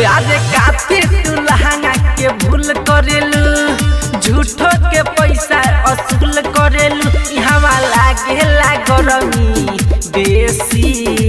अरे काफी तू लहंगा के भूल करेलू झूठो के पैसा असूल करेलू यहाँ लागेला गरमी बेसी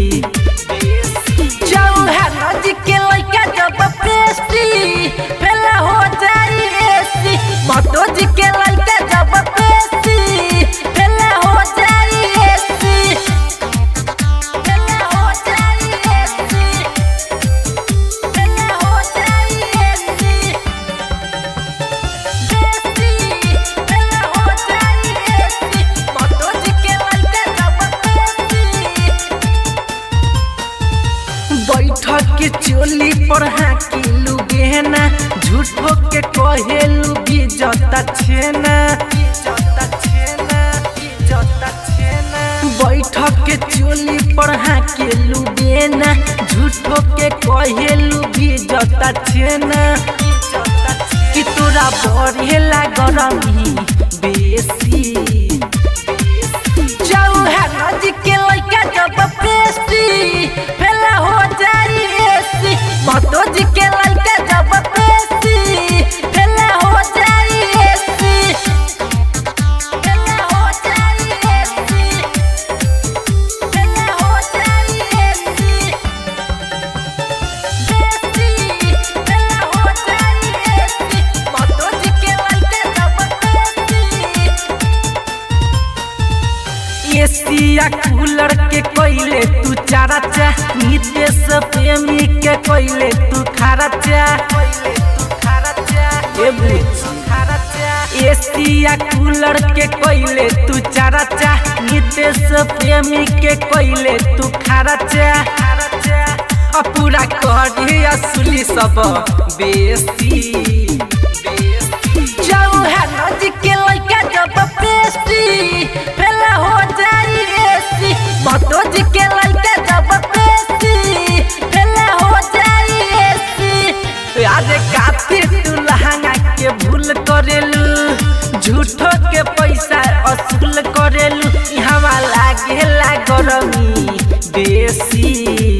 चौहान जी के लइका जब पेस्टी फेला हो जाई एसी भटो जी के लइका जब पेस्टी फेला हो जाई एसी फेला हो जाई एसी फेला हो जाई एसी बेसी फेला हो जाई एसी भटो जी के लइका जब पेस्टी बैठक के चोली पर हाकिलू गहना झूठो के कहेलू भी जता छेना बैठक के चोली पर हाकिलू गहना झूठो के कहेलू भी जता छेना कि तोरा बढ़ेला गरमी बेसी चौहान जी के लइका जब पेस्टी फेला हो जाई एसी भटो जी के लइका जब पेस्टी फेला हो जाई एसी फेला हो जाई एसी फेला हो जाई एसी बेसी फेला हो जाई एसी भटो जी के लइका जब पेस्टी एसिया कूलर के कोइले तू चारा चा नितेश प्रेमी के कोइले तू खारा चा ए बुच्ची एसिया कूलर के कोइले तू चारा चा नितेश प्रेमी के कोइले तू खारा चा आ पूरा करी असली सब बेसी चौहान जी के लइका जब पेस्टी फेला हो जाई एसी भटो जी के लइका जब पेस्टी फेला हो जाई एसी अरे काफी तू लहंगा के भूल करेलू झूठो के पैसा असूल करेलू यहाँ लागेला गरमी बेसी